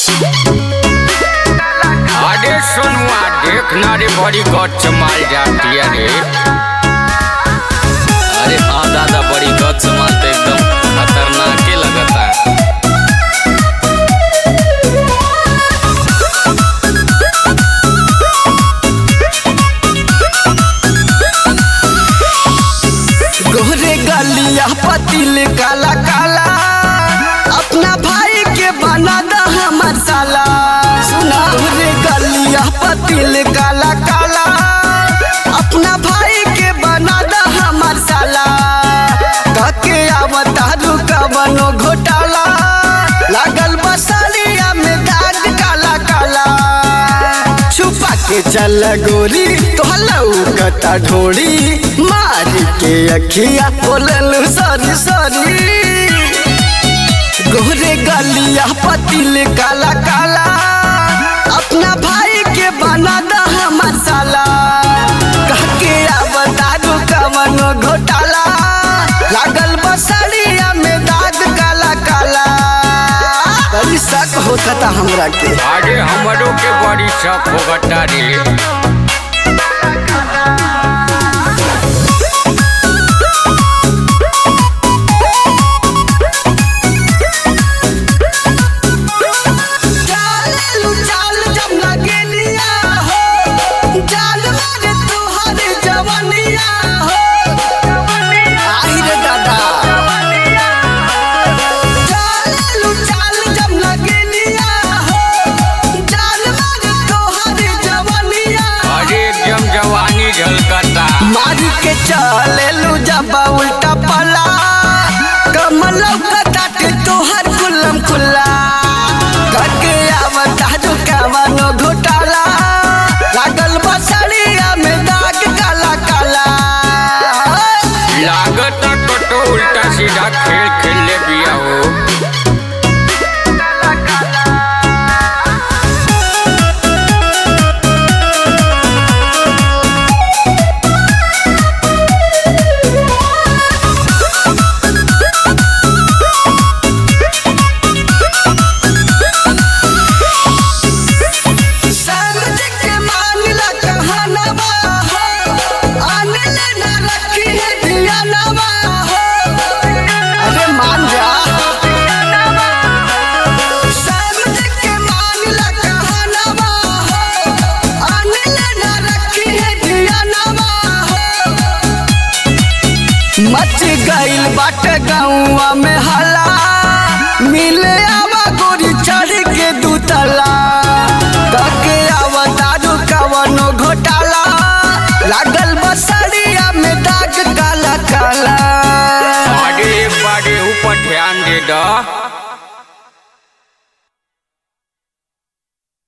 अरे सोनुआ देखना रे बड़ी गच माल जाती है रे अरे हाँ दादा बड़ी गच माल तो एकदम खतरनाक ही लगता है गोरे गलिया पतिल काला काला अपना भाई के बना दा हमर साला सुना गोरे गलिया पतिल काला काला अपना भाई के बना दा हमर साला कके आवता रुका बनो घोटाला लागल बसलिया में दाग काला काला छुपा के चल गोरी तोहलऊ कता ढोड़ी मार के अखिया बोलल सॉरी सॉरी गोरे गलिया पतिल काला काला अपना भाई के बना दा हमर साला कह के आवता कवन घोटाला लागल बसड़िया में दाग काला काला बड़ी शक होता था हमरा के अरे हमरों के बड़ी शक होगता रे चालू चाल जब लगेलिया हो जान मारे तुहर जवनिया हो आई रे दादा चालू चाल जब लगेलिया हो जान मारे तुहर जवनिया अरे एकदम जवानी झलकता मार के चलेलू जब उल्टा पला कमल कटाटे तोहर कुलम खुला करके आवता जो कवनो घोटाला लागल बसड़िया में दाग काला काला लागता कटो उल्टा सीधा खेल खेल ले बिया हो समझ के मांगला कहनवा हो अनिल न रखी है धियानवा हो अरे मान जा समझ के मांगला कहनवा हो अनिल न रखी है धियानवा हो मच गइल बाटे गौवा में हला मिले आवा गोरी चढ़ के दूतला तके आवा दारू कवनो घोटाला लागल बसड़िया में दाग काला काला अरे एक बार ऊपर ध्यान दे दा